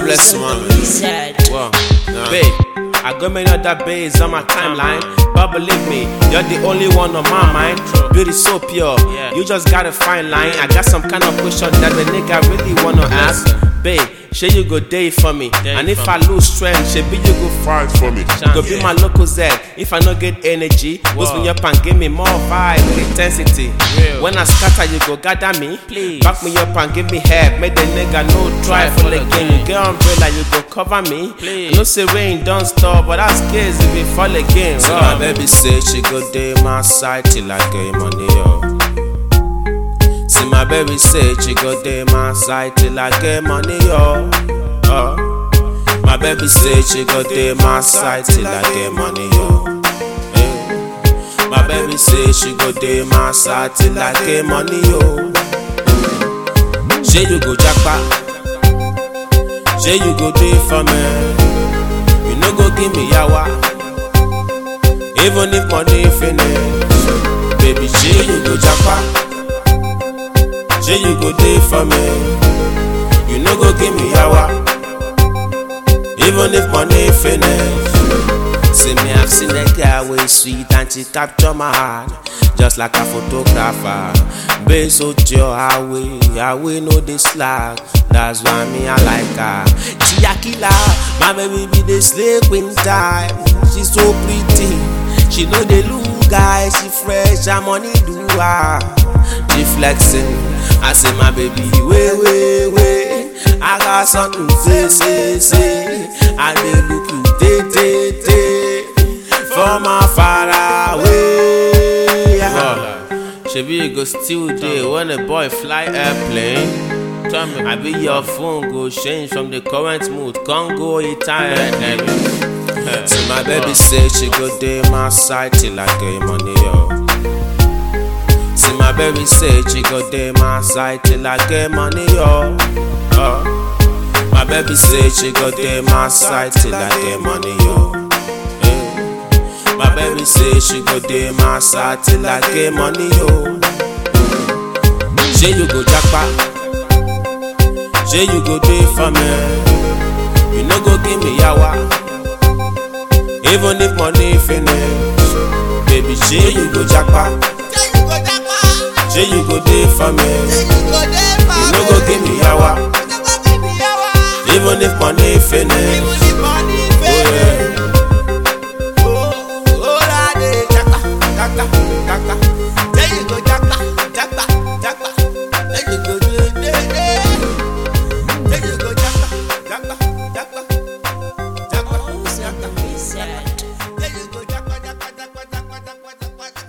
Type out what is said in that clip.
bless you, man. Said. Wow. Babe, I got many other babes on my timeline. But believe me, you're the only one on my mind. Beauty so pure, Yeah. you just got a fine line. I got some kind of question that the nigga really wanna ask. Babe, shey you go day for me. Day and if for I lose strength, shebi you go fight for me. Go be Yeah. my local Z. If I no get energy, boost me Wow. up and give me more vibe with intensity. Real. When I scatter, you go gather me. Please. Back me up and give me help. Make the nigga no try Try for for the the game. game. You get umbrella, you go cover me. Please. I know say rain don't stop, but that's case if it fall again. So my baby say she go day my side till I get money, yo. See my baby say she go day my side till I get money, yo. Uh. My baby say she go day my side till I get money, yo. Eh. My baby say she go day my side till I get money, yo. Say you go jackpot. Say you go do it for me. You no go give me yawa. Even if money finish, baby, say you go japa. Say you go do it for me. You no go give me yawa. Even if money finish. See me, I've seen a girl way sweet and she capture my heart just like a photographer. Base out your highway, highway know the slack. That's why me I like her. She a killer, my baby be the slave queen time. She so pretty, she know the look guy. She fresh, her money do her. She flexing, I say my baby wait wait wait. I got something to say say say. I dey look you day day day from afar away. Wow. Shebi you go still there when a boy fly airplane. Tell me, I be your phone go change from the current mood, can't go Italian. See my baby say she go day my side till I get money yo. See my baby say she go day my side till I get money yo. Uh. My baby say she go day my side till I get money yo. Eh. My baby say she go day my side till I get money yo. Say you go jackpot. Say you go do it for me. You no go give me yawa. Even if money finish, baby, say you go jackpot. Say you go do it for me. You no go give me yawa. Even if money finish, oh yeah. Said. There you go, japa, japa, japa, japa, japa, japa.